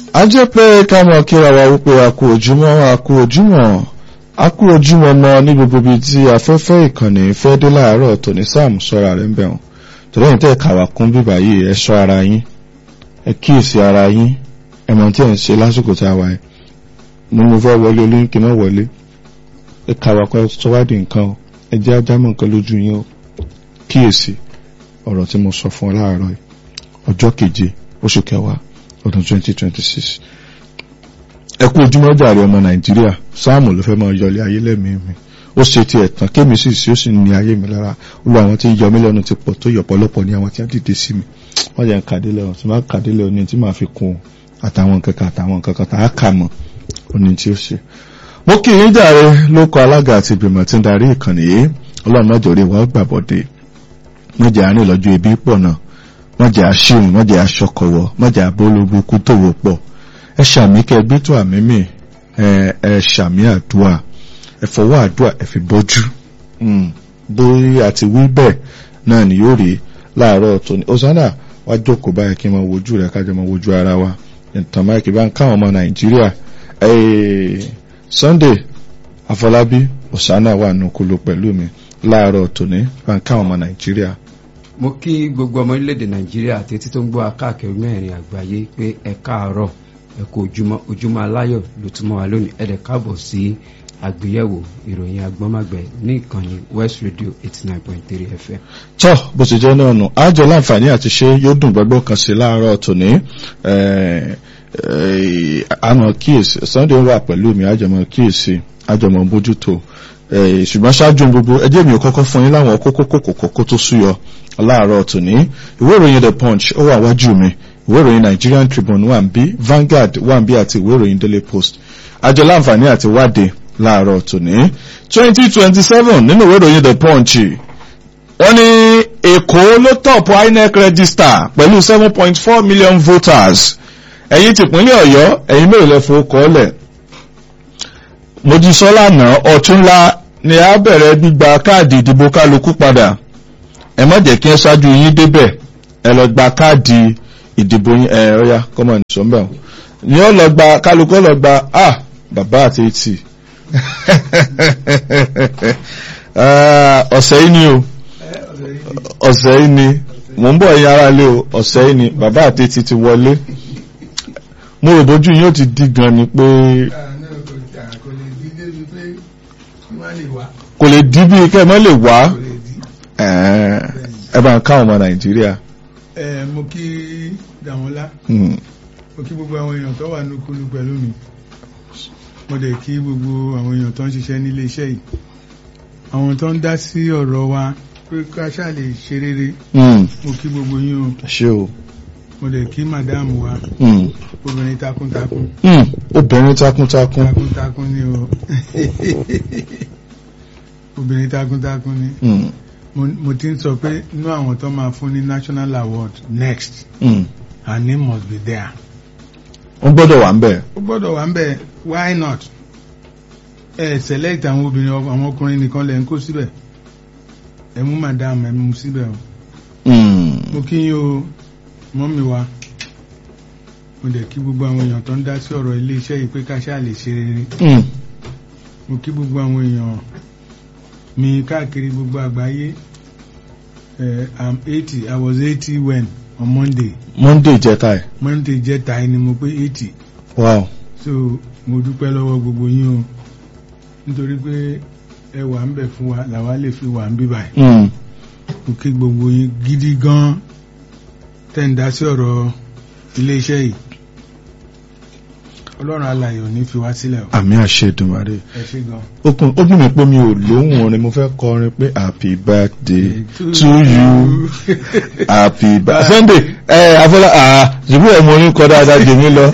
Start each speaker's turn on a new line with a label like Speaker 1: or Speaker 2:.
Speaker 1: a jẹ́ pé ká mọ̀ kíra wa wípé a kú ojúmọ́ a kú ojúmọ́ a kú ojúmọ́ mọ́ ní gbogbo ibi tí afẹ́fẹ́ ìkànnì fẹ́ dé láàárọ̀ tòní sáàmù sọ́ra rẹ̀ ń bẹ̀rùn torí ẹ̀yin tẹ́ kàwá kún bíbà yìí ẹ ṣọ́ ara yín ẹ kíyèsí ara yín ẹ mọ̀ tí ẹ̀ ń ṣe lásìkò tá a wáyé mo mo fẹ́ wọlé olóyún kí n má wọlé ẹ kàwá kọ́ sọ́wádìí nǹkan o ẹ jẹ́ ajámọ̀ nǹkan lójú yín o kíyèsí ọ̀rọ̀ tí mo sọ fún ọ láàárọ̀ yìí ọjọ́ keje oṣù kẹwàá ọdún 2026 ẹ kú ojúmọ́ jàre ọmọ nàìjíríà sáàmù ló fẹ́ máa yọlé ayé lẹ́mìí mi ó ṣe ti ẹ̀tàn kémi sì sí ó sì ní ayé mi lára olú àwọn tí ń yọ mí lẹ́nu ti pọ̀ tó yọ̀pọ̀lọpọ̀ ní àwọn tí wọ́n dìde sí mi wọ́n jẹ́ ń kàdé lẹ́wọ̀n tí máa kàdé lẹ́wọ̀n ní tí máa fi kún àtàwọn nǹkan kan àtàwọn nǹkan kan tá a kà mọ́ oní tí ó ṣe. mo kí yín jàre ló kọ alága àti ìgbìmọ̀ tí ń darí ìkànnì yìí ọlọ́run mọ́jọ rí wa gbàbọ̀dé mọ́jọ àárín lọ́jọ́ ebi pọ̀ náà mọ́jẹ́ aṣíhùn mọ́jẹ́ aṣọkọ̀wọ́ mọ́jẹ́ abólógún kú tó wò pọ̀ ẹ ṣàmì kẹ gbé tó àmì mi ẹ ṣàmì àdúà ẹ fọwọ́ àdúà ẹ fi bọ́jú bóyá àti wí bẹ́ẹ̀ náà ni yóò rí láàárọ̀ tòní ọ̀sánà wá jókòó báyìí kí n máa wojú rẹ̀ kájọ máa wojú ara wa ìtàn máìkì bá ń káwọn ọmọ nàìjíríà Sunday Afọlábí ọ̀sánà wà nùkúlù pẹ̀lú mi láàárọ̀ tòní bá ń káwọn ọmọ nàìjíríà
Speaker 2: mo kí gbogbo ọmọ orílẹ̀-èdè nàìjíríà àti etí tó ń gbọ́ akáàkiri mẹ́rin àgbáyé pé ẹ káàárọ̀ ẹ kú ojúmọ́ ojúmọ́ aláyọ̀ ló túmọ̀ wá lónìí ẹ dẹ̀ káàbọ̀ sí àgbéyẹ̀wò ìròyìn agbọ́nmágbẹ̀ ní ìkànnì west radio eighty nine point three fm.
Speaker 1: tọ́ bó ti jẹ́ náà nù àjọ láǹfààní àti ṣe yóò dùn gbọ́gbọ́ kan sí láàárọ̀ tòní àmọ́ kíyèsí sunday wà pẹ̀lú mi àjọmọ̀ kíyèsí àjọmọ̀ bójútó ṣùgbọ́n ṣáájú gbogbo ẹjẹ́ mi ò kọ́kọ́ fún yín láwọn kókó kòkòkò tó súyọ láàárọ̀ tòní ìwé ìròyìn the punch ó wà wájú mi ìwé ìròyìn nigerian tribune wà ń bí vanguard wà ń bí àti ìwé ìròyìn daily post àjọ láǹfààní àti wádìí láàárọ̀ tòní twenty twenty seven nínú ìwé ìròyìn the punch wọ́n ní èkó ló tọ̀pù inec register pẹ̀lú seven point four million voters ẹ̀yin tìpínlẹ̀ ọ̀yọ́ ẹ̀yin mélòó lẹ fowó kọ́ọ́lẹ̀ mojísọ́lá náà ọ̀túnla ni a bẹ̀rẹ̀ gbígba káàdì ìdìbò kálukú padà ẹ má jẹ́ kí ẹ ṣáájú yín débẹ̀ ẹ lọ gba káàdì ìdìbò yín ẹ ọ̀ya kọ́mọ̀ ní sọ́mbẹ̀ ni ó lọ gba kálukú lọ gba ah bàbá àti etí ọ̀sẹ̀ yìí ni o ọ̀sẹ̀ yìí ni mò ń bọ̀ yín ara lé o ọ̀sẹ̀ yìí ni bàbá àti etí ti wọlé mo rò bójú yín ó ti di gan ni pé kò lè dí bí kẹ́ ẹ mọ́ lè wá ẹ bá ń káwọn ọmọ nàìjíríà.
Speaker 3: ẹ mo kí dàmọ́lá mo kí gbogbo àwọn èèyàn tó wà nùkúlù pẹ̀lú mi mo dẹ̀ kí gbogbo àwọn èèyàn tó ń ṣiṣẹ́ nílé iṣẹ́ yìí àwọn tó ń dá sí ọ̀rọ̀ wa pé ká ṣáà lè ṣe rere mo kí gbogbo yín o
Speaker 1: ṣé o
Speaker 3: mo dẹ̀ kí màdáàmù wa obìnrin takuntakun
Speaker 1: obìnrin takuntakun
Speaker 3: takuntakun ni o obìnrin takuntakun ni mo ti ń sọ pé inú àwọn tó máa fún ní national award next her name must be there.
Speaker 1: ó gbọ́dọ̀ wà ń bẹ̀.
Speaker 3: ó gbọ́dọ̀ wà ń bẹ̀ why not ẹ select àwọn obìnrin àwọn ọkùnrin nìkan lẹ̀ ń kó síbẹ̀ ẹ mú madam ẹ mú síbẹ̀ o. mo kí yín o mọ́mí wa mo dẹ̀ kí gbogbo àwọn èèyàn tó ń dá sí ọ̀rọ̀ ilé iṣẹ́ yìí pé ká ṣáà lè ṣe rere mo kí gbogbo àwọn èèyàn mi káàkiri gbogbo àgbáyé uh, i'm eighty i was eighty when on monday.
Speaker 1: monday jẹta ẹ.
Speaker 3: monday jẹta ẹ ni mo pé eighty.
Speaker 1: wow.
Speaker 3: so mo dúpẹ́ lọ́wọ́ gbogbo yín o nítorí pé ẹ wà ń bẹ̀ fún wa làwa lè fi wà ń bí báyìí. mo kí gbogbo yín gidi gan tẹ́ ń dá sí ọ̀rọ̀ ilé iṣẹ́ yìí ọlọ́run alààyè ò ní fi wá sílẹ̀ o.
Speaker 1: àmì àṣẹ Èdùmàrè.
Speaker 3: ẹ ṣé gan.
Speaker 1: okun ó dùn mí pé mi ò lóhùn orin mo fẹ́ kọrin pé happy birthday to you happy birthday. Sunday ẹ afọlá ṣùgbọ́n ẹ̀ mo ní kọ́ dáadáa jèmi lọ